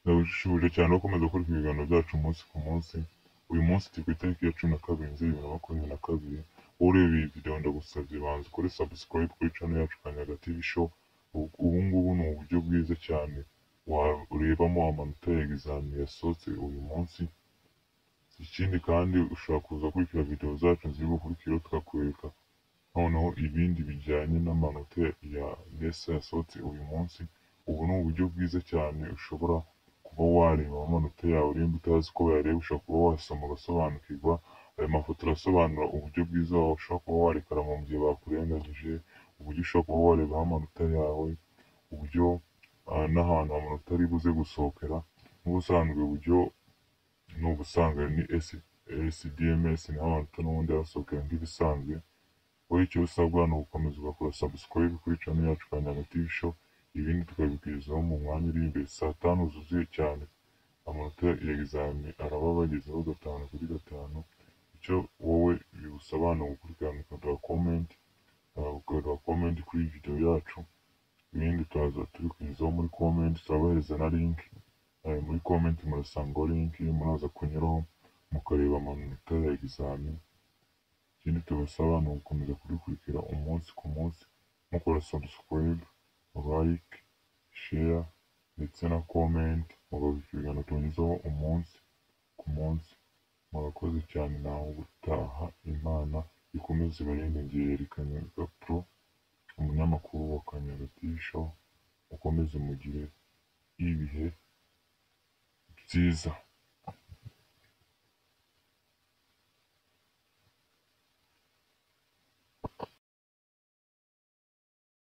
Ndabashishikariza cyane gukomeza gukora ibiganiro byacu umunsi ku munsi. Uyu munsi turi ku itariki ya cumi na kabiri nzeri bibiri na makumyabiri na kabiri. Wowe ureba iyi video ndagusabye banza ukore subscribe kuri channel yacu Kanyaga TV Show. Ubu ubu ngubu ni uburyo bwiza cyane warebamo amanota ya examen yasohotse uyu munsi. Ikindi kandi ushobora kuza gukurikira video zacu ziri bukurikiraho tukakwereka noneho ibindi bijyanye n'amanota ya NESA yasohotse uyu munsi. Ubu ni uburyo bwiza cyane ushobora kuba wareba amanota yawe nimba utazi uko bayareba ushobora kuba wasoma ugasobanukirwa. Aya mafoto arasobanura uburyo bwiza washobora kuba warekarama mu gihe bakurenganyije, uburyo ushobora kuba warebaho amanota yawe, uburyo ah, n'ahantu amanota ari buze gusohokera. N'ubusanzwe uburyo ni ubusanga ni SDMS naho amanota n'ubundi arasohokera nk'ibisanzwe. Wowe icyo usabwa ni ugukomeza ugakora subscribe kuri channel yacu Kanyaga TV Show, ibindi tukabikugezaho mu mwanya uri imbere saa tanu zuzuye cyane. Amanota ya examen araba bagezeho gatanu kuri gatanu, icyo wowe bigusaba ni ugukurikirana ukaduha comment, ah, ukaduha comment kuri video yacu, ibindi tukaza tubikugezaho muri comment, turabahereza na link, ah, muri comment murasangaho link, muraza kunyuraho mukareba amanota ya examen. Ikindi tubasaba ni ugukomeza kudukurikira umunsi ku munsi, mukora subscribe, like, share ndetse na comment, mugabuka ibiganiro tunyuzaho umunsi ku munsi. Murakoze cyane nawe gutaha Imana ikomeze ibarengere Kanyaga Pro, umunyamakuru wa Kanyaga TV Show, mukomeze mugire ibihe byiza.